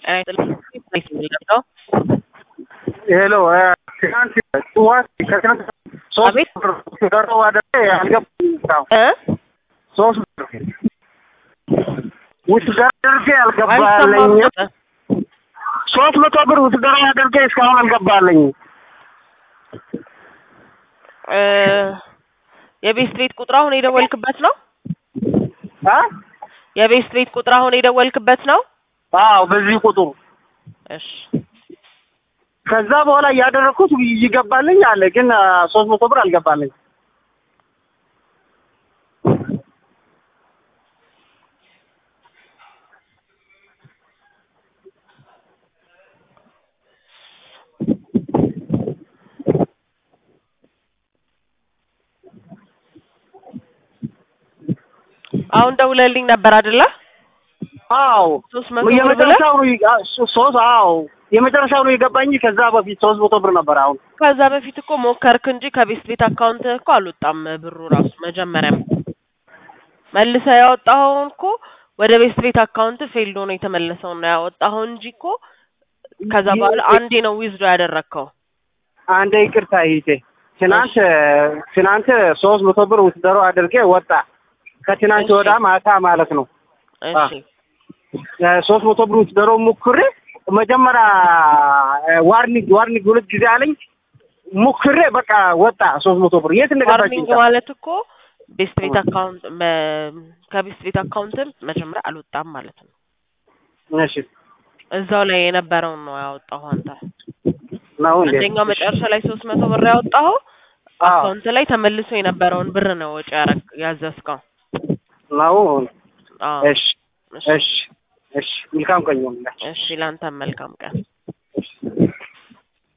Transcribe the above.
ነው። ሄሎ ትናንት ጠዋት ከትናንት ሶስት አቤት። ብር ደረው አደረ አልገባም። እ ሶስት ብር ውስጥ አድርጌ አይሰማም አልገባልኝ። ነበር። ሶስት መቶ ብር ውስጥ ደረው አድርጌ እስካሁን አልገባልኝ። እ የቤስት ቤት ቁጥር አሁን የደወልክበት ነው? አ የቤስት ቤት ቁጥር አሁን የደወልክበት ነው? አዎ በዚህ ቁጥሩ እሺ ከዛ በኋላ እያደረግኩት ይገባልኝ አለ፣ ግን ሶስት መቶ ብር አልገባልኝ። አሁን ደውለልኝ ነበር አይደለ? አዎ ሶስት መቶ ብር ብለህ የመጨረሻው ነው ይ- አ- ሶ- ሶስት አዎ የመጨረሻው ነው የገባኝ። ከዛ በፊት ሶስት መቶ ብር ነበር። አሁን ከዛ በፊት እኮ ሞከርክ እንጂ ከቤስት ቤት አካውንት እኮ አልወጣም ብሩ ራሱ መጀመሪያም መልሰህ ያወጣኸውን እኮ ወደ ቤስት ቤት አካውንት ፌልዶ ነው የተመለሰውን ነው ያወጣኸው እንጂ እኮ ከዛ በኋላ አንዴ ነው ዊዝዶ ያደረግከው። አንዴ ይቅርታ ይሄ ትናንት ትናንት ሶስት መቶ ብር ውስደሮ አድርጌ ወጣ። ከትናንት እሺ። ወዳ ማታ ማለት ነው እሺ ሶስት መቶ ብር ውስደሮ ሙክሬ መጀመሪያ ዋርኒንግ ዋርኒንግ ሁለት ጊዜ አለኝ ሙክሬ በቃ ወጣ ሶስት መቶ ብር የት እንደገባች ዋርኒንግ ማለት እኮ ቤስት ቤት አካውንት መ- ከቤስት ቤት አካውንትም መጀመሪያ አልወጣም ማለት ነው። እሺ እዛው ላይ የነበረውን ነው ያወጣኸው አንተ። ነው እንዴ አንደኛው መጨረሻ ላይ ሶስት መቶ ብር ያወጣኸው አዎ አካውንት ላይ ተመልሶ የነበረውን ብር ነው ወጪ ያረግ ያዘዝከው። ነው አዎ እሺ እሺ እሺ እሺ መልካም ቀን ይሁንላችሁ እሺ፣ ላንተም መልካም ቀን።